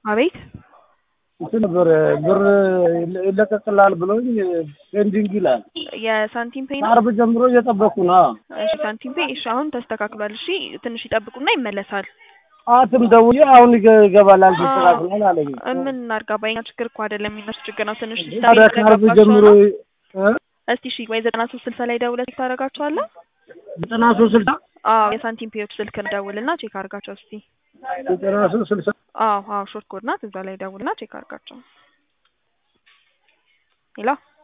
አቤት እንትን ነበር ብር ይለቀቅልሃል ብሎኝ ፔንዲንግ ይላል። የሳንቲም ፔይ ነው። ከአርብ ጀምሮ እየጠበቅኩ ነው። እሺ ሳንቲም ፔይ እሺ፣ አሁን ተስተካክሏል። እሺ ትንሽ ይጠብቁና ይመለሳል። አትም ደውዬ አሁን ይገ- ይገባላል ተስተካክሏል አለኝ። ምን እናድርጋ? በእኛ ችግር እኮ አይደለም የሚነሱ ችግር ነው። ትንሽ ታዲያ ከአርብ ጀምሮ እ? እስቲ እሺ ወይ ዘጠና ሶስት ስልሳ ላይ ደውለህ ቼክ ታደርጋቸዋለህ? ዘጠና ሶስት ስልሳ አዎ የሳንቲም ፔዮች ስልክ ደውልና ቼክ አድርጋቸው እስቲ። ዘጠና ሶስት ስልሳ አዎ አዎ ሾርት ኮድ ናት። እዛ ላይ ደውልና ቼክ አድርጋቸው። ሄሎ